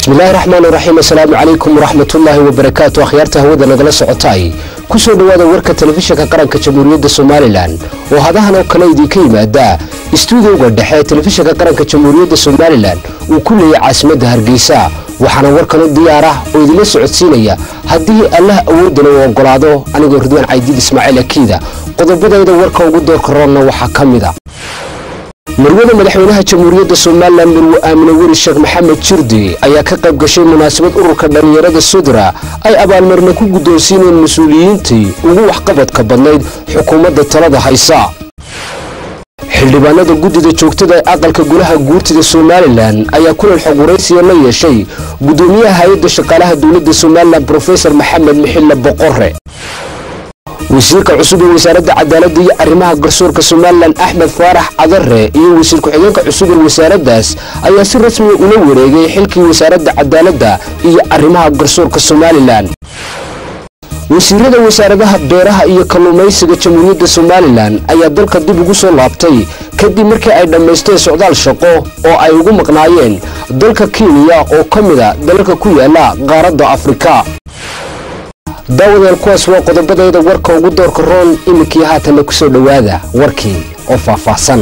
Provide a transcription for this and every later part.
bismillahi raxmaan raxiim assalaamu calaykum waraxmatullaahi wabarakaatu akhyaarta hawada nagala socotay ku soo dhowaada warka telefishinka qaranka jamhuuriyadda somalilan oo hadahan oo kale idinka yimaada istuudioga dhexe ee telefishinka qaranka jamhuuriyadda somalilan uu ku leeyay caasimadda hargeysa waxaana warkan u diyaar ah oo idinla socodsiinaya haddii allah awoodana uu ogolaado anigoo ridwaan caydiid ismaaciil akiida qodobadayda warka ugu doorka roonna waxaa ka mid a marwada madaxweynaha jamhuuriyadda somalilan marwe aamine weli sheekh maxamed jirdi ayaa ka qayb gashay munaasabad ururka dhallinyarada sudra ay abaalmarina ku guddoonsiineen mas-uuliyiintii ugu waxqabadka badnayd xukuumadda talada haysa xildhibaanada guddida joogtada ee aqalka golaha guurtida somalilan ayaa kulan xog waraysiya la yeeshay guddoomiyaha hay-adda shaqaalaha dowladda somalilan brofesor maxamed mixille boqore wasiirka cusub ee wasaaradda cadaaladda iyo arrimaha garsoorka somalilan axmed faarax cadare iyo wasiir ku-xigeenka cusub ee wasaaraddaas ayaa si rasmiga ula wareegay xilkii wasaaradda cadaaladda iyo arrimaha garsoorka somalilan wasiirada wasaaradaha beeraha iyo kalluumaysiga jamhuuriyadda somalilan ayaa dalka dib ugu soo laabtay kadib markii ay dhammaysteen socdaal shaqo oo ay ugu maqnaayeen dalka kenya oo ka mida dalalka ku yaala qaaradda afrika daawadeel kuwaas waa qodobadayda warka ugu doorka roon iminkii haatanna ku soo dhowaada warkii oo faahfaahsan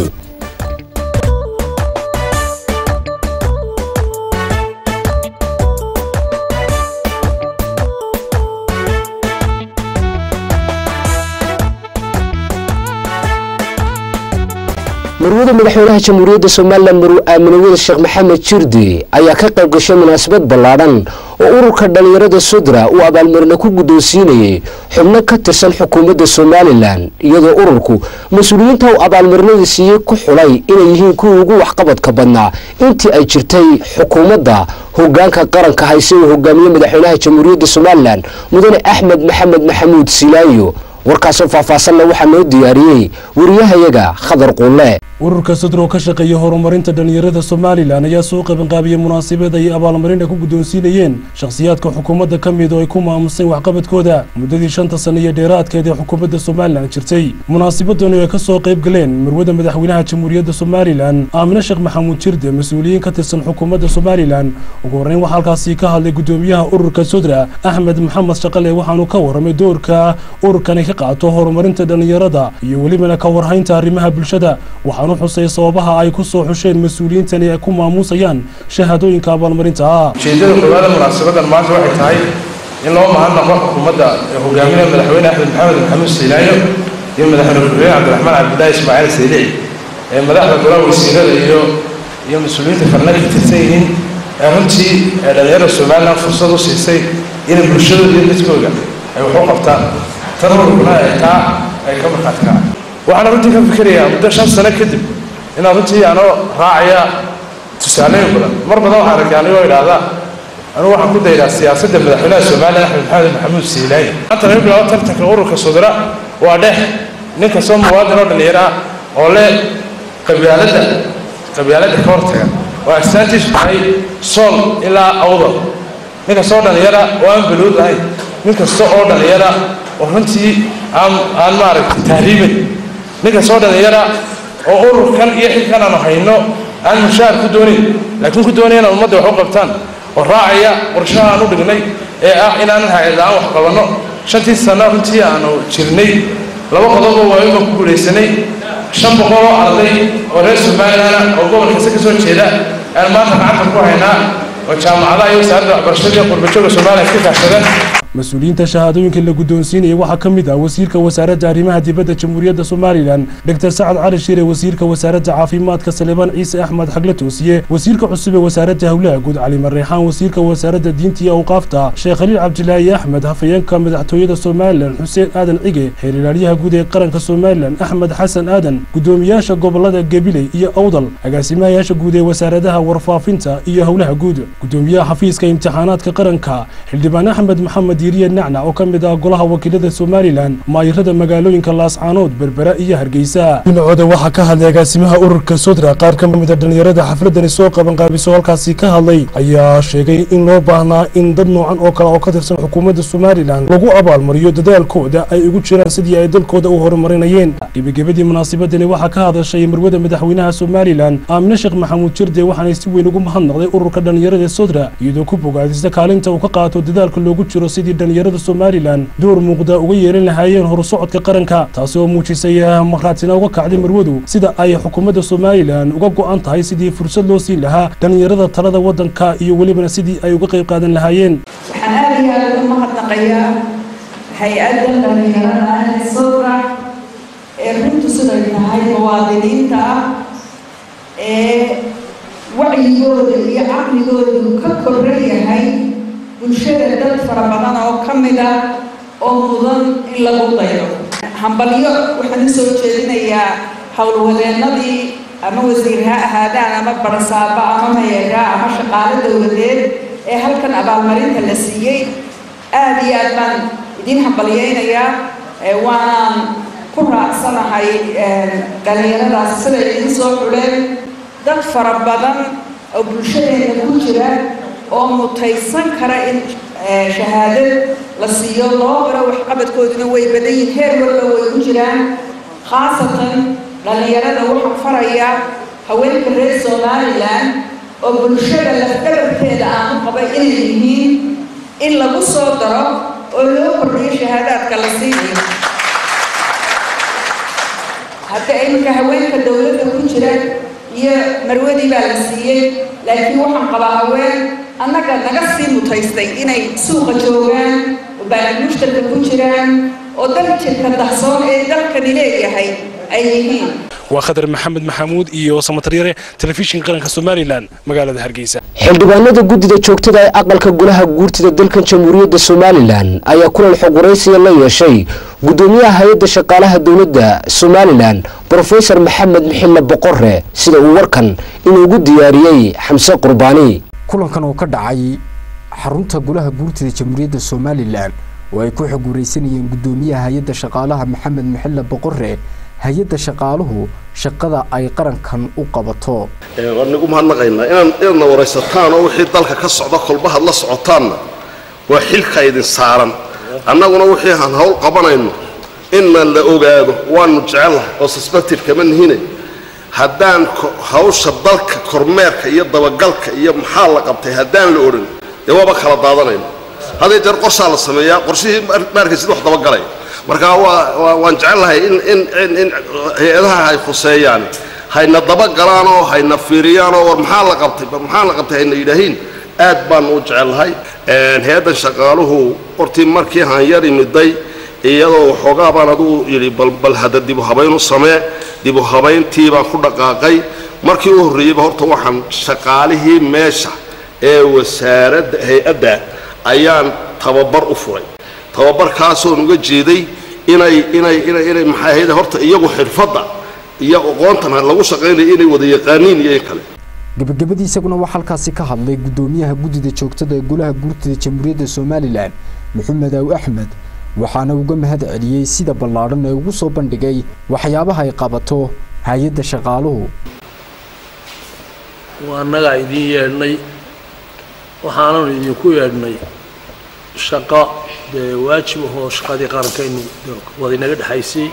marwada madaxweynaha jamhuuriyadda somalilan marwe aamine weli sheekh maxamed jirdi ayaa ka qayb gashay munaasabad ballaadhan oo ururka dhallinyarada sudra uu abaalmarina ku guddoonsiinayay xubno ka tirsan xukuumadda somalilan iyadoo ururku mas-uuliyiinta uu abaalmarinada siiyey ku xulay inay yihiin kuwii ugu waxqabadka badnaa intii ay jirtay xukuumadda hogaanka qaranka hayse uu hogaamiye madaxweynaha jamhuuriyadda somalilan mudane axmed maxamed maxamuud silaayo warkaasoo faahfaahsanna waxaa noo diyaariyey wariyahayaga khadar quulle ururka sudro ka shaqeeya horumarinta dhallinyarada somalilan ayaa soo qabanqaabiyey munaasabad ay abaalmarin ay ku guddoonsiinayeen shakhsiyaadka xukuumadda ka mid oo ay ku maamuseen waxqabadkooda muddadii shanta sano iyo dheeraadkeed ee xukuumadda somalilan jirtay munaasabadani ay ka soo qayb galeen marwada madaxweynaha jamhuuriyadda somalilan aamine sheekh maxamuud jirde mas-uuliyiin ka tirsan xukuumadda somalilan ugu horreyn waxaa halkaasi ka hadlay guddoomiyaha ururka sudra axmed maxamed shaqale waxaanu ka warramay doorka ururkani ka qaato horumarinta dhallinyarada iyo welibana ka warhaynta arrimaha bulshada waxaanu xusay sababaha ay ku soo xusheen mas-uuliyiintani ay ku maamuusayaan shahaadooyinka abaalmarinta ah ujeedada koowaada munaasabadan maanta waxay tahay in loo mahadnaqo xukuumadda ee hogaaminaya madaxweyne axmed maxamed maxamuud siilaayo iyo madaxweyne ku-xigeen cabdiraxmaan cabdillaahi ismaaciil saylici ee madaxda golaha wasiirada iyo iyo mas-uuliyiinta farna ka tirsan yihiin ee runtii ee dhallinyarada somalilan fursad u siisay inay bulshadooda iyo dadkooda ay wax u qabtaan tanurkuna ay taa ay ka markhaati kacaan waxaana runtii ka fikirayaa muddo shan sano kadib inaan runtii anoo raacaya tusaalooyin badan mar badan waxaan arkay anigoo idhaahda anugu waxaan ku daydaa siyaasadda madaxweynaha somalilan axmed maxamed maxamuud siilaaya maanta laga bilaabo tartanka ururka sudra waa dhex nin kastoo muwaadin oo dhallinyaro ah oo leh qabyaaladda qabyaaladda ka hortaga oo astaantiisu tahay sool ilaa awdal nin kastoo dhallinyara oo aan baluud lahayn nin kasta oo dhallinyara oo runtii aan aan maaragtay tahriibin nin kastoo dhallinyara oo ururkan iyo xilkan aanu hayno aan mushaar ku doonayn laakiin ku doonaya inaan ummadda wax u qabtaan oo raacaya qorshaha aan u dhignay ee ah inaanan hay-ad-aan wax qabanno shantii sano runtii aanu jirnay laba qodoboo waawiba ku guulaysanay shan boqol oo arday oo reer somalilan oo gobolkasta ka soo jeeda aan maanta gacanta ku haynaa oo jaamacadaha iyo wasaaradda waxbarashada iyo qurbajooga somalilan ka kaashadeen mas-uuliyiinta shahaadooyinka la guddoonsiinaya waxaa ka mid ah wasiirka wasaaradda arrimaha dibadda jamhuuriyadda somalilan doctor sacad cali shiire wasiirka wasaaradda caafimaadka saleebaan ciise axmed xagle toosiye wasiirka cusub ee wasaaradda howlaha guud cali mareexaan wasiirka wasaaradda diinta iyo awqaafta sheekh khaliil cabdilaahi axmed hafayeenka madaxtooyada somalilan xuseen aadan cige xeer ilaalyaha guud ee qaranka somalilan axmed xasan aadan guddoomiyaasha gobolada gabiley iyo awdal agaasimahayaasha guud ee wasaaradaha warfaafinta iyo howlaha guud guddoomiyaha xafiiska imtixaanaadka qaranka xildhibaan axmed maxamed diiriye nacnac oo ka mid ah golaha wakiilada somalilan maayirada magaalooyinka laascaanood berbera iyo hargeysa dhinacooda waxaa ka hadlay agaasimaha ururka sodra qaar ka mid a dhallinyarada xafladani soo qabanqaabiso halkaasi ka hadlay ayaa sheegay in loo baahnaa in dad noocan oo kale oo ka tirsan xukuumadda somalilan lagu abaalmariyo dadaalkooda ay ugu jiraan sidii ay dalkooda u horumarinayeen gebagabadii munaasabadani waxaa ka hadashay marwada madaxweynaha somalilan aamine sheekh maxamuud jirde waxaanay si weyn ugu mahadnaqday ururka dhallinyarada sodra iyadoo ku bogaadisa kaalinta uu ka qaato dadaalka loogu jiro sidii dhallinyarada somalilan door muuqda uga yeelan lahaayeen horusocodka qaranka taasi oo muujisay markhaatina uga kacday marwadu sida ay xukuumadda somalilan uga go-an tahay sidii fursad loo siin lahaa dhallinyarada talada waddanka iyo welibana sidii ay uga qayb qaadan lahaayeen waxaan aada iyo aada uga mahadnaqayaa hay-adda dhallinyarada ee sodra ee runtu siday tahay muwaadiniinta ah ee wacyigooda iyo caqligoodu ka korran yahay bulshada dad fara badan oo ka mid ah oo mudan in lagu dayo hambalyo waxaan u soo jeedinayaa howlwadeennadii ama wasiir ha ahaadaan ama barasaaba ama mayeeraa ama shaqaalo dowladeed ee halkan abaalmarinta la siiyey aada iyo aad baan idiin hambalyeynayaa waanaan ku raacsanahay dhallinyaradaas siday idiin soo xuleen dad fara badan oo bulshadeena ku jira oo mutaysan kara in shahaadad la siiyo loo baro waxqabadkooduna way badan yihin heer walba way ku jiraan khaasatan dhallinyarada waxaan farayaa haweenka reer somalilan oo bulshada lafdhabarteeda aan u qabay inay yihiin in lagu soo daro oo loo kordhiyo shahaadaadka la siinayo hadda iminka haweenka dowladda ku jira iyo marwadii baa la siiyey laakiin waxaan qabaa haween annaga naga sii mutaystay inay suuqa joogaan oo baalimushtarka ku jiraan oo dal jirka dahsoon ee dalkani leeyahay ay yihiin waa khadar maxamed maxamuud iyo samataryare telefishinka qaranka somalilan magaalada hargeysa xildhibaanada guddida joogtada ee aqalka golaha guurtida dalkan jamhuuriyadda somalilan ayaa kulan xog waraysiya la yeeshay guddoomiyaha hay-adda shaqaalaha dowladda somalilan brofesor maxamed mixille boqore sida uu warkan inuugu diyaariyey xamse qurbaani kulankan oo ka dhacay xarunta golaha guurtida jamhuuriyadda somalilan oo ay ku xog waraysanayeen guddoomiyaha hay-adda shaqaalaha maxamed mixille boqore hay-adda shaqaaluhu shaqada ay qarankan u qabato waan nagu mahadnaqaynaa inaan inaadna waraysataan oo wixii dalka ka socda kolbahaad la socotaanna waa xilka idin saaran annaguna wixii aan hawl qabanayno inna la ogaado waanu jecellahay oo suspected kama nihine haddaan hawsha dalka kormeerka iyo dabagalka iyo maxaa la qabtay haddaan la odhan dee waaba kala daadanayno hadday jeer qorshaa la sameeyaa qorshihii maarkaysid wax dabagalay marka waan jecellahay in hay-adaha ay khuseeyaan hayna dabagalaan oo hayna fiiriyaan oo war maxaa la qabtay maxaa la qabtay hayna yidhaahiin aad baanu u jecellahay hay-addan shaqaaluhu hortii markii haan yar imiday iyadoo waxoogaa baan adugu yidhi bal hadda dibu habaynu samee dibu habayntii baan ku dhaqaaqay markii u horreeyeyba horta waxaan shaqaalihii meesha ee wasaaradda hay-adda ayaan tababar u furay tababarkaasoon uga jeeday inay inay inay inay maxay ahayd horta iyagu xirfadda iyo aqoontan lagu shaqaynaya inay wada yaqaaniin iyo in kale gabagabadii isaguna waxaa halkaasi ka hadlay guddoomiyaha guddida joogtada ee golaha guurtida jamhuuriyadda somalilan maxamed aw axmed waxaana uga mahad celiyey sida ballaadhan ee ugu soo bandhigay waxyaabaha ay qabato hay-adda shaqaaluhu waa annagaa idiin yeedhnay waxaananu idinku yeedhnay shaqo dee waajib ahoo shaqadii qarankaynu wada inaga dhexaysay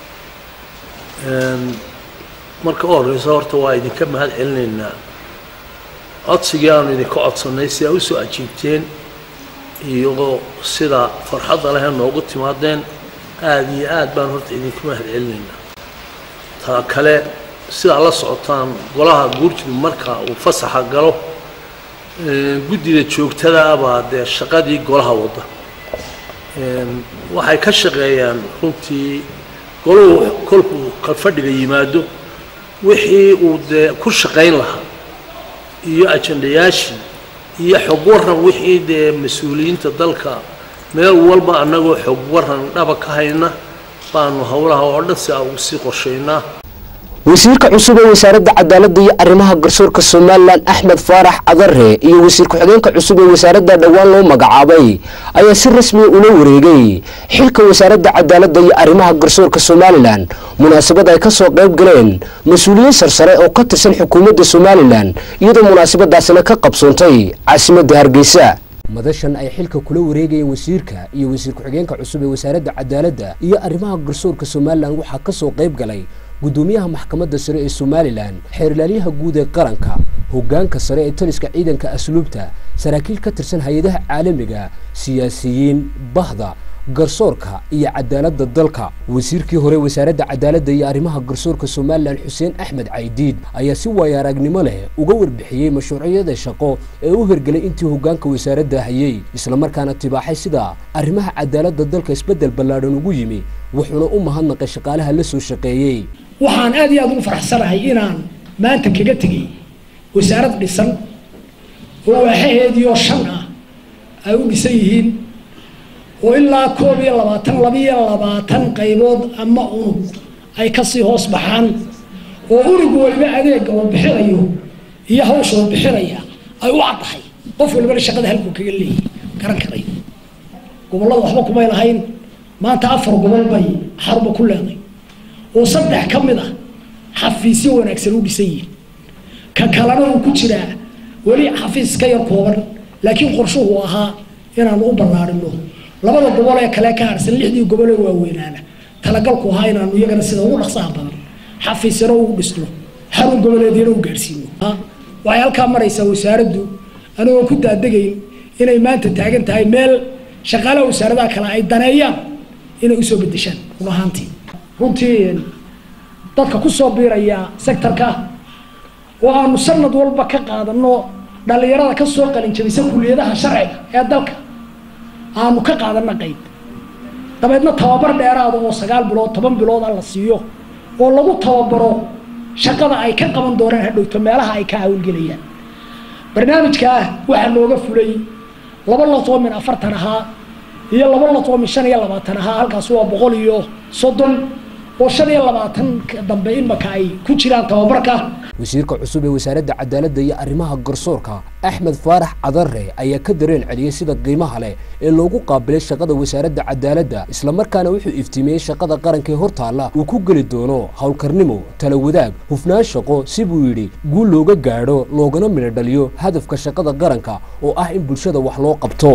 marka u horreysa horta waa idinka mahad celinaynaa codsigii aanu idinka codsannay si aa usoo ajiibteen iyagoo sida farxadda leh noogu timaadeen aada iyo aad baan horta idinka mahad celinaynaa taa kale sidaa la socotaan golaha guurtidu marka uu fasaxa galo guddida joogtada abaa dee shaqadii golaha wadda waxay ka shaqeeyaan runtii golahu kolkuu kalfadhiga yimaado wixii uu dee ku shaqayn lahaa iyo ajandayaashii iyo xog waran wixii dee mas-uuliyiinta dalka meel walba annagoo xog waran dhaba ka hayna baanu howlaha oo dhan si aa ugu sii qorshaynaa wasiirka cusub ee wasaaradda cadaaladda iyo arrimaha garsoorka somalilan axmed faarax adare iyo wasiir ku-xigeenka cusub ee wasaaradda dhowaan loo magacaabay ayaa si rasmiya ula wareegay xilka wasaaradda cadaaladda iyo arrimaha garsoorka somalilan munaasabad ay kasoo qayb galeen mas-uuliyiin sarsare oo ka tirsan xukuumadda somalilan iyadoo munaasabadaasina ka qabsoontay caasimadda hargeysa madashan ay xilka kula wareegayeen wasiirka iyo wasiir ku-xigeenka cusub ee wasaaradda cadaaladda iyo arrimaha garsoorka somalilan waxaa ka soo qayb galay guddoomiyaha maxkamadda sare ee somalilan xeerlaaliyaha guud ee qaranka hoggaanka sare ee taliska ciidanka asluubta saraakiil ka tirsan hay-adaha caalamiga siyaasiyiin bahda garsoorka iyo cadaaladda dalka wasiirkii hore wasaaradda cadaaladda iyo arrimaha garsoorka somalilan xuseen axmed caydiid ayaa si waaya aragnimo leh uga warbixiyey mashruucyada shaqo ee u hirgelay intii hoggaanka wasaaradda hayay islamarkaana tibaaxay sida arrimaha cadaaladda dalka isbeddel ballaadhan ugu yimi wuxuuna u mahadnaqay shaqaalaha la soo shaqeeyey waxaan aad iyo aad ugu faraxsanahay inaan maanta kaga tegay wasaarad dhisan oo waaxaheediioo shan ah ay u dhisan yihiin oo ilaa koob iyo labaatan labiyo labaatan qaybood ama unug ay kasii hoos baxaan oo unug waliba adeega uu bixinayo iyo hawsha uu bixinaya ay u caddahay qof walibana shaqada halkuu kaga leeyahy garan karayo gobollada waxba kumay lahayn maanta afar gobol bay xaruba ku leeday oo saddex ka mid a xafiisyo wanaagsan u dhisan yihin ka kalena uu ku jiraa weli xafiis ka yar kooban laakiin qorshuhu ahaa inaanu u ballaarino labada gobol ee kale ka harsan lixdii gobol ee waaweynaana talagalku ahaa inaanu iyagana sida ugu dhaqsaha badan xafiisyano ugu dhisno xarun goboleedyana u gaarsiino waxay halkaa maraysaa wasaaraddu anigoo ku daadegayn inay maanta taagan tahay meel shaqaalaha wasaaradaha kale ay daneeyaan inay usoo bedeshaan run ahaantii runtii dadka kusoo biiraya sectorka oo aanu sanad walba ka qaadano dhalinyarada kasoo qalinjabisa kuliyadaha sharciga ee dalka aanu ka qaadana qayb dabeedna tababar dheeraada oo sagaal bilood toban bilood a la siiyo oo lagu tababaro shaqada ay ka qaban doonaan hadhowto meelaha ay ka hawlgelayaan barnaamijkaa waxaa nooga fulay laba lotoo min afartan ahaa iyo laba lotoo min shan iyo labaatan ahaa halkaas waa boqol iyo soddon oo shan iyo labaatan dambe imaka ay ku jiraan tababarka wasiirka cusub ee wasaaradda cadaaladda iyo arrimaha garsoorka axmed faarax cadare ayaa ka dareen celiyey sida qiimaha leh ee loogu qaabilay shaqada wasaaradda cadaaladda islamarkaana wuxuu iftiimiyey shaqada qaranka ee hortaalla uu ku geli doono howlkarnimo tala wadaag hufnaan shaqo si buu yidhi guul looga gaadho loogana midho dhaliyo hadafka shaqada qaranka oo ah in bulshada wax loo qabto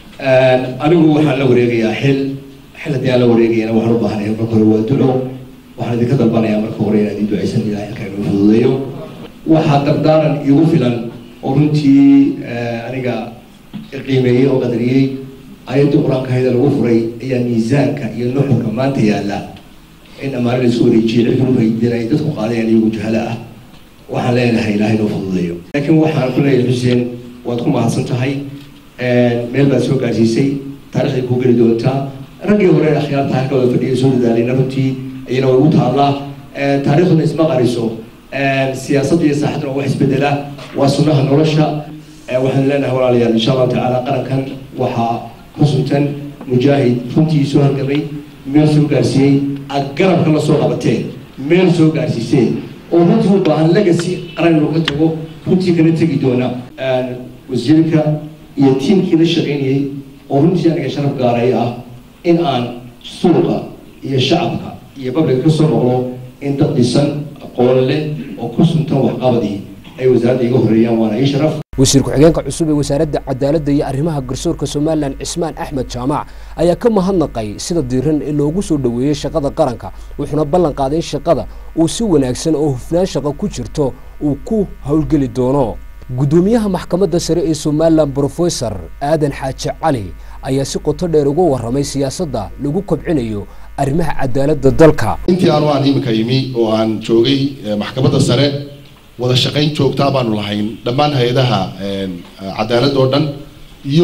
anigu waxaan la wareegayaa xil xil haddii aan la wareegayana waxaan u baahanayaa marka hore waa duco waxaan idinka dalbanayaa marka hore inaan idin ducaysan ilahay halkaa inuu fududeeyo waxaa dardaaran igu filan oo runtii aniga qiimeeyey oo qadariyey ayaddii qur-aanka hayda lagu furay ayaa miisaanka iyo nuxurka maanta yaalla in ammaano laisku wareejiyey cilka ufaydin ay dadku qaadayaan iyagu jahala ah waxaan leenahay ilahay inuu fududeeyo laakiin waxaan ku leeyahay xuseen waad ku mahadsan tahay meel baad soo gaarsiisay taarikhday kuu geli doontaa raggii hore akhyaarta halkooda fadhiya soo dadaalayna runtii iyana way u taallaa taariikhduna isma qariso siyaasadda iyo saaxaduna wax isbedela waa sunnaha nolosha waxaan leenahay walaalayaal insha allahu tacaala qarankan waxaa ku suntan mujaahid runtii soo halgamay meel soo gaarsiiyey aad garabka la soo qabateen meel soo gaarsiiseen oo runtii u baahan legacy qaran inuu ka tago runtii kana tegi doona wasiirka iyo tiimkii la shaqaynayay oo runtii aniga sharaf gaaray ah in aan suuqa iyo shacabka iyo babliga ka soo noqdo in dad dhisan aqoon leh oo ku suntan waxqabadii ay wasaaradda iga horeeyaan waana ii sharaf wasiir ku-xigeenka cusub ee wasaaradda cadaaladda iyo arrimaha garsoorka somalilan cismaan axmed jaamac ayaa ka mahadnaqay sida diiran ee loogu soo dhoweeyey shaqada qaranka wuxuuna ballan qaaday in shaqada uu si wanaagsan oo hufnaan shaqo ku jirto uu ku howlgeli doono guddoomiyaha maxkamadda sare ee somalilan brofesor aadan xaaji cali ayaa si qoto dheer uga warramay siyaasadda lagu kobcinayo arrimaha cadaaladda dalka intii aanu aan iminka yimi oo aan joogay maxkamadda sare wada shaqayn joogtaa baanu lahayn dhammaan hay-adaha cadaaladda oo dhan iyo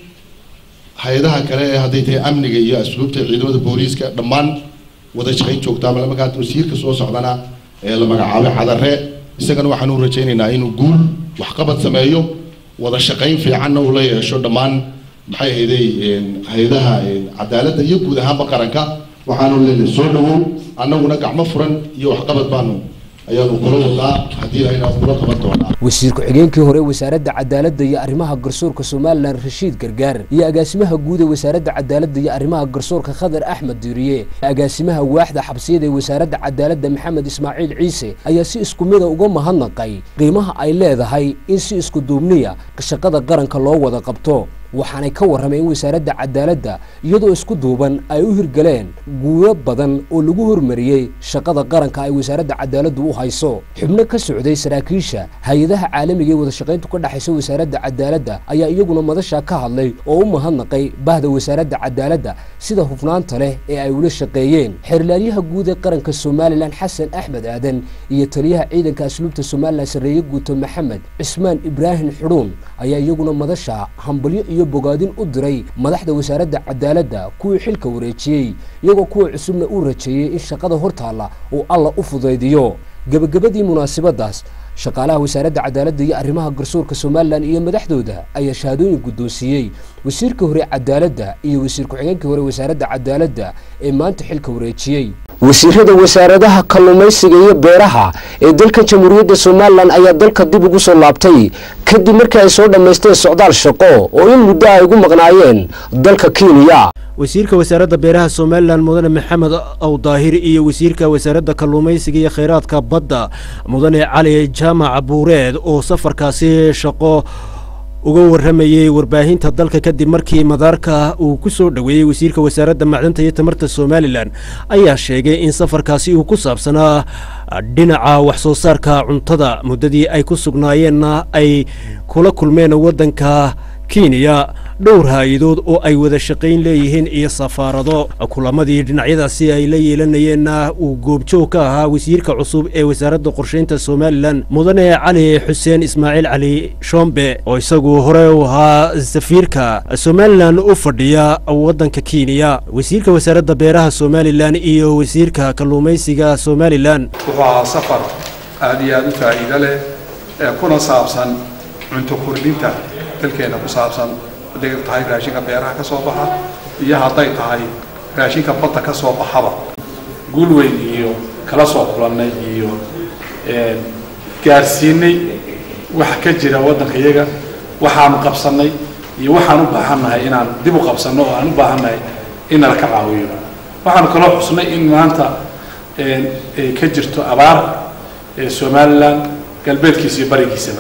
hay-adaha kale ee hadday tahay amniga iyo asluubta ciidamada booliiska dhammaan wada shaqayn joogtaa markaa wasiirka soo socdana ee la magacaabay cadare isagana waxaan u rajaynaynaa inuu guul waxqabad sameeyo wada shaqayn fiicanna uu la yeesho dhammaan maxay ahayday hay-adaha cadaaladda iyo guud ahaanba qaranka waxaanu leenahay soo dhawow annaguna gacmo furan iyo waxqabad baanu ayaanu kula wadnaa haddii ayna kula qaban doonaa wasiir ku-xigeenkii hore wasaaradda cadaaladda iyo arrimaha garsoorka somalilan rashiid gargaar iyo agaasimaha guud ee wasaaradda cadaaladda iyo arrimaha garsoorka khadar axmed diiriye agaasimaha waaxda xabsiyada ee wasaaradda cadaaladda maxamed ismaaciil ciise ayaa si isku mida uga mahadnaqay qiimaha ay leedahay in si isku duubniya shaqada qaranka loo wada qabto waxaanay ka warrameen in wasaaradda cadaaladda iyadoo isku duuban ay u hirgaleen guulo badan oo lagu hormariyey shaqada qaranka ay wasaaradda cadaaladdu u hayso xubno ka socday saraakiisha hay-adaha caalamiga ee wadashaqayntu ka dhexaysa wasaaradda cadaaladda ayaa iyaguna madashaa ka hadlay oo u mahadnaqay bahda wasaaradda cadaaladda sida hufnaanta leh ee ay ula shaqeeyeen xeerlaaliyaha guud ee qaranka somalilan xasan axmed aadan iyo taliyaha ciidanka asluubta somalilan sarreeye guuto maxamed cismaan ibraahim xudhuun ayaa iyaguna madasha hambalyo iyo bogaadin u diray madaxda wasaaradda cadaaladda kuwii xilka wareejiyey iyagoo kuwa cusubna uu rajeeyey in shaqada hortaalla uu alla u fudaydiyo gebagabadii munaasabadaas shaqaalaha wasaaradda cadaaladda iyo arrimaha garsoorka somalilan iyo madaxdooda ayaa shahaadooyin guddoonsiiyey wasiirka hore cadaaladda iyo wasiir ku-xigeenkii hore wasaaradda cadaaladda ee maanta xilka wareejiyey wasiirada wasaaradaha kalluumaysiga iyo beeraha ee dalka jamhuuriyadda somalilan ayaa dalka dib ugu soo laabtay kadib markii ay soo dhammaysteen socdaal shaqo oo in muddo ay ugu maqnaayeen dalka kenya wasiirka wasaaradda beeraha somalilan mudane maxamed awdaahir iyo wasiirka wasaaradda kalluumaysiga iyo kheyraadka badda mudane cali jaamac buureed oo safarkaasi shaqo uga warramayey warbaahinta dalka kadib markii madaarka uu ku soo dhoweeyey wasiirka wasaaradda macdanta iyo tamarta somalilan ayaa sheegay in safarkaasi uu ku saabsanaa dhinaca wax soo saarka cuntada muddadii ay ku sugnaayeenna ay kula kulmeen waddanka kenya dhowr haayadood oo ay wada shaqayn leeyihiin iyo safaarado kulamadii dhinacyadaasi ay la yeelanayeenna uu goobjoog ka ahaa wasiirka cusub ee wasaaradda qorshaynta somalilan mudane cali xuseen ismaaciil cali shombe oo isagu hore u ahaa safiirka somalilan u fadhiya waddanka kenya wasiirka wasaaradda beeraha somalilan iyo wasiirka kalluumaysiga somalilan wuxuu ahaa safar aad iyo aad u faa'iido leh ee kuna saabsan cunto kordhinta dalkeena ku saabsan hadday tahay raashinka beeraha ka soo baxa iyo hadday tahay raashinka badda ka soo baxaba guul weyn iyo kala soo kulannay iyo gaarsiinay waxa ka jira waddanka iyaga waxaanu qabsannay iyo waxaan u baahannahay inaan dib u qabsanno oo aan u baahannahay in nala ka caawiyo waxaanu kaloo xusnay in maanta ay ka jirto abaar somalilan galbeedkiisa iyo barigiisaba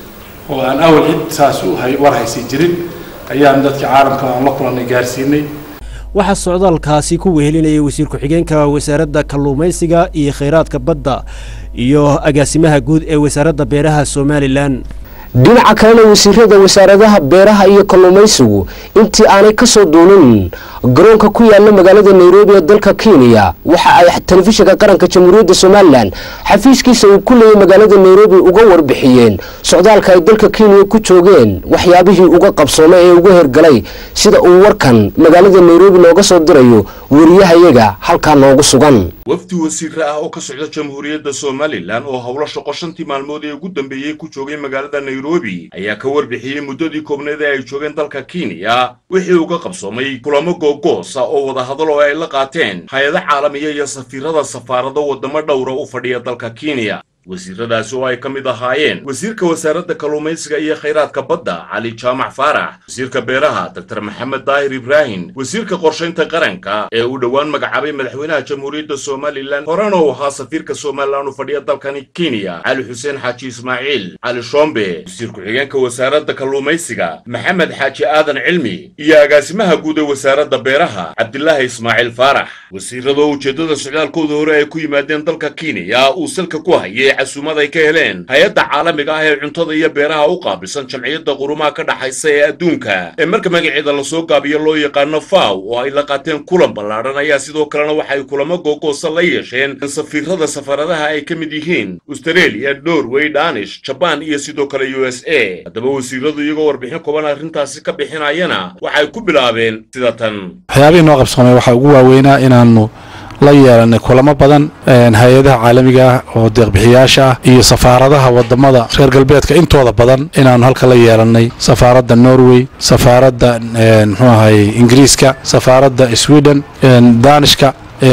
oo aan awal cid saas u war haysi jirin ayaan dadka caalamka aan la kulannay gaarsiinay waxaa socdaalkaasi ku wehelinayay wasiir ku-xigeenka wasaaradda kalluumaysiga iyo kheyraadka badda iyo agaasimaha guud ee wasaaradda beeraha somalilan dhinaca kalena wasiirada wasaaradaha beeraha iyo kalluumaysigu intii aanay ka soo duulin garoonka ku yaala magaalada nairobi ee dalka kenya waxa ay telefishinka qaranka jamhuuriyadda somalilan xafiiskiisa uu ku leeyay magaalada nairobi uga warbixiyeen socdaalka ay dalka kenya ku joogeen waxyaabihii uga qabsoomay ee uga hergalay sida uu warkan magaalada nairobi nooga soo dirayo wariyahayaga halkaa noogu sugan wafdi wasiire ah oo ka socda jamhuuriyadda somalilan oo howlo shaqo shantii maalmood ee ugu dambeeyey ku joogay magaalada nairobi ayaa ka warbixiyey muddadii koobneed ee ay joogeen dalka kenya wixii uga qabsoomay kulamo googoosa oo wadahadal oo ay la qaateen hay-ado caalamiya iyo safiirada safaarado waddamo dhowra u fadhiya dalka kenya wasiiradaasi oo ay ka mid ahaayeen wasiirka wasaaradda kalluumaysiga iyo khayraadka badda cali jaamac faarax wasiirka beeraha doctor maxamed daahir ibraahim wasiirka qorshaynta qaranka ee uu dhowaan magacaabay madaxweynaha jamhuuriyadda somalilan horena uu ahaa safiirka somalilan u fadhiya dalkani kenya cali xuseen xaaji ismaaciil cali shombe wasiir ku-xigeenka wasaaradda kalluumaysiga maxamed xaaji aadan cilmi iyo agaasimaha guud ee wasaaradda beeraha cabdilaahi ismaaciil faarax wasiiradoo ujeeddada socdaalkooda hore ay ku yimaadeen dalka kenya uu salka ku hayay casuumad ay ka heleen hay-adda caalamiga ah ee cuntada iyo beeraha u qaabilsan jamciyadda qurumaha ka dhaxaysa ee adduunka ee marka magaceeda lasoo gaabiyo loo yaqaano faw oo ay la qaateen kulan ballaadhan ayaa sidoo kalena waxay kulamo googoosa la yeesheen safiirada safaradaha ay ka mid yihiin australia norway danish jabaan iyo sidoo kale u s a haddaba wasiiradu iyagoo warbixin kooban arrintaasi ka bixinayana waxay ku bilaabeen sida tan waxyaabihii noo qabsoomay waxaa ugu waaweynaa inaanu la yeelanay kulamo badan hay-adaha caalamiga ah oo deeqbixiyaasha ah iyo safaaradaha wadamada reer galbeedka intooda badan inaanu halka la yeelanay safaaradda norway safaaradda muxuu ahay ingiriiska safaaradda sweden danishka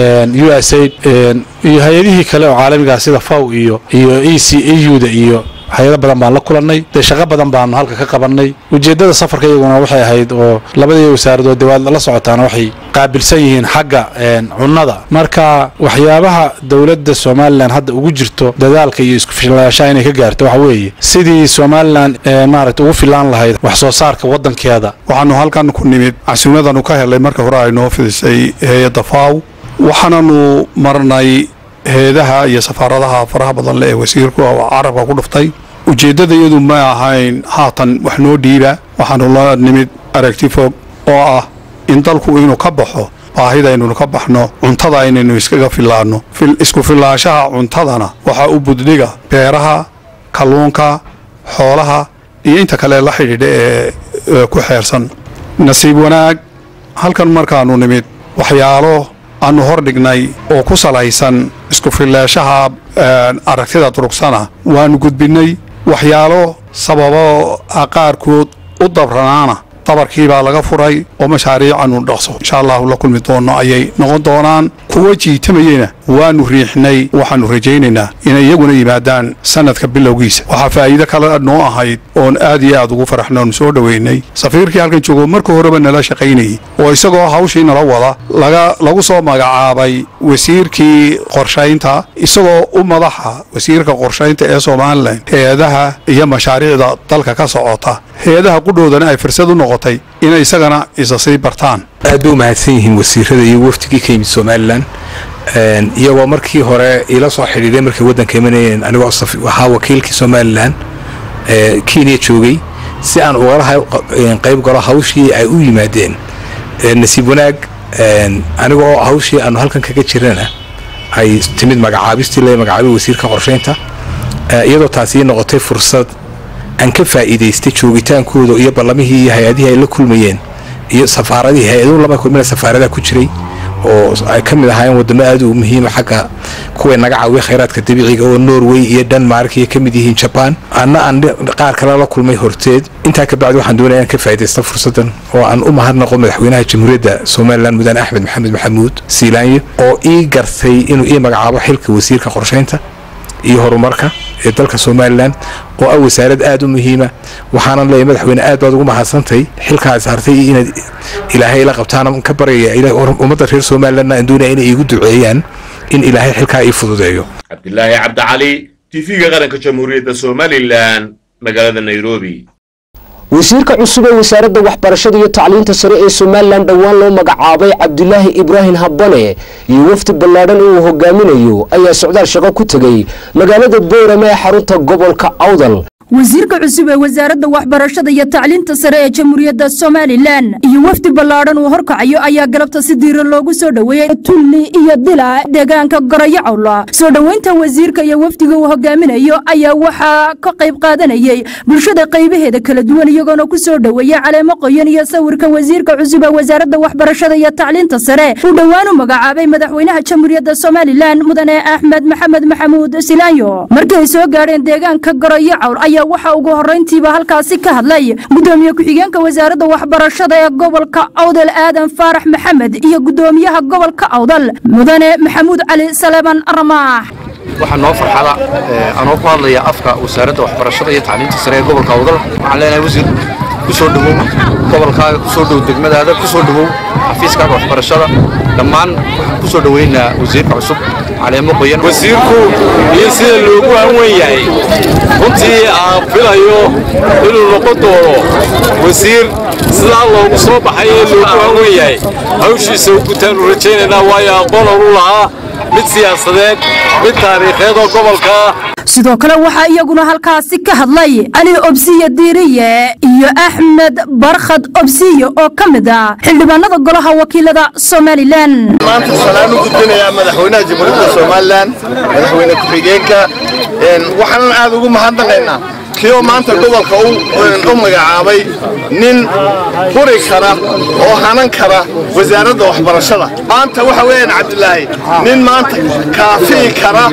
u s a iyo hay-adihii kale oo caalamiga ah sida faw iyo iyo e c e u da iyo hay-ado badan baan la kulannay dee shaqo badan baanu halka ka qabannay ujeeddada safarka iyaguna waxay ahayd oo labadii wasaaradood dee waad la socotaana waxay qaabilsan yihiin xagga cunnada marka waxyaabaha dowladda somalilan hadda ugu jirto dadaalka iyo isku filaashaha inay ka gaarto waxa weeye sidii somalilan maaragta ugu filaan lahayd wax soo saarka waddankeeda waxaanu halkan ku nimid casuumadanu ka helay marka hore ay noo fidisay hay-adda faaw waxaananu marnay heedaha iyo safaaradaha faraha badan le ee wasiirku oo carabka ku dhuftay ujeeddada iyadu ma ahayn haatan wax noo dhiiba waxaanu la nimid aragti fog oo ah in dalku inuu ka baxo baahida aynunu ka baxno cuntada inaynu iskaga filaanno isku filaanshaha cuntadana waxaa u buddhiga beeraha kalluunka xoolaha iyo inta kale la xidhiidha ee ku xeersan nasiib wanaag halkan markaanu nimid waxyaalo aanu hor dhignay oo ku salaysan isku filaashaha aragtida durugsana waanu gudbinnay waxyaalo sababo qaarkood u dabranaana dabarkii baa laga furay oo mashaariicanu dhaqso insha allahu la kulmi doonno ayay noqon doonaan kuwa jiitamayena waanu riixnay waxaanu rajaynaynaa inay iyaguna yimaadaan sanadka bilowgiisa waxaa faa'iido kale noo ahayd oon aad iyo aad ugu faraxnoon soo dhoweynay safiirkii halkan joogo marka horeba nala shaqaynayay oo isagoo hawshii nala wada laga lagu soo magacaabay wasiirkii qorshaynta isagoo u madaxa wasiirka qorshaynta ee somalilan hay-adaha iyo mashaariicda dalka ka socota hay-adaha qudhoodana ay fursad u noqotay inay isagana isa sii bartaan aad bay u mahadsan yihiin wasiirada iyo wafdigii ka yimid somalilan iyagoo markii hore ila soo xidhiiday markay waddanka imanayeen anigoo ahaa wakiilkii somalilan kenya joogay si aan ugala qayb galo hawshii ay u yimaadeen nasiib wanaag anigoo hawshii aanu halkan kaga jirana ay timid magacaabistii la magacaabay wasiirka qorshaynta iyadoo taasi ii noqotay fursad aan ka faa'iidaystay joogitaankooda iyo ballamihii iyo hay-adihii ay la kulmayeen iyo safaaradihii hay-aduhu lama kulmina safaaradaha ku jiray oo ay ka mid ahaayeen wadamo aad u muhiima xagga kuway naga caawiya khayraadka dabiiciga oo norway iyo denmark iyo ka mid yihiin jaban anna aan qaar kale la kulmay horteed intaa ka bacdi waxaan doonaya inaan ka faa'iidaysta fursaddan oo aan u mahadnaqo madaxweynaha jamhuuriyadda somalilan mudane axmed maxamed maxamuud siilaanyo oo ii gartay inuu ii magacaabo xilka wasiirka qorshaynta iyo horumarka ee dalka somalilan oo ah wasaarad aad u muhiima waxaanan leeyahay madaxweyne aad baad ugu mahadsantay xilkaa saartay iyo inaad ilaahay la qabtaan ka baryaya ummadda reer somalilanna aan doonaya inay iigu duceeyaan in ilaahay xilkaa ii fududeeyo cabdilaahi cabdicali tv-ga qaranka jamhuuriyadda somalilan magaalada nairobi wasiirka cusub ee wasaaradda waxbarashada iyo tacliinta sare ee somalilan dhowaan loo magacaabay cabdulaahi ibraahim habane iyo wafdi ballaadhan oo uu hogaaminayo ayaa socdaal shaqo ku tegey magaalada boorame ee xarunta gobolka awdal wasiirka cusub ee wasaaradda waxbarashada iyo tacliinta sare ee jamhuuriyadda somalilan iyo wafdi ballaadhan uu horkacayo ayaa galabta si diiran loogu soo dhoweeyey tulli iyo dila deegaanka goroyo cawla soo dhoweynta wasiirka iyo wafdiga uu hogaaminayo ayaa waxaa ka qayb qaadanayey bulshada qaybaheeda kala duwan iyagoona ku soo dhoweeyey caleemo qoyan iyo sawirka wasiirka cusub ee wasaaradda waxbarashada iyo tacliinta sare uu dhowaan u magacaabay madaxweynaha jamhuuriyadda somalilan mudane axmed maxamed maxamuud silaanyo markii ay soo gaadheen deegaanka goroyo cawl ayaa waxaa ugu horrayntiiba halkaasi ka hadlay gudoomiye ku-xigeenka wasaaradda waxbarashada ee gobolka awdal aadan faarax maxamed iyo gudoomiyaha gobolka awdal mudane maxamuud cali saleeban ramaax waxaa noo farxada anoo ku hadlaya afka wasaaradda waxbarashada iyo tacliinta sare ee gobolka awdal waxaan leenahay wasiir ku soo dhowow gobolkaaga ku soo dhow degmadaada ku soo dhowow xafiiskaaga waxbarashada dhammaan waxaan ku soo dhoweynaa wasiirka cusub caleemo qoyan wasiirku iyo sida loogu hanwen yahay runtii aan filayo inuu noqon doono wasiir sidaa loogu soo baxay ee loogu hanwen yahay hawshiisa u gutaanu rajaynaynaa waayo aqoon oru lahaa mid siyaasadeed mid taariikheed oo gobolka sidoo kale waxaa iyaguna halkaasi ka hadlay cali obsiye diiriye iyo axmed barkhad obsiye oo ka mid ah xildhibaanada golaha wakiilada somalilan maanta salaan u gudbinayaa madaxweynaha jamhuuriyadda somalilan madaxweyne ku-xigeenka waxaanan aad ugu mahadnaqaynaa kii oo maanta gobolka u magacaabay nin quri kara oo hanan kara wasaaradda waxbarashada maanta waxa weeyaan cabdilaahi nin maanta kaafii kara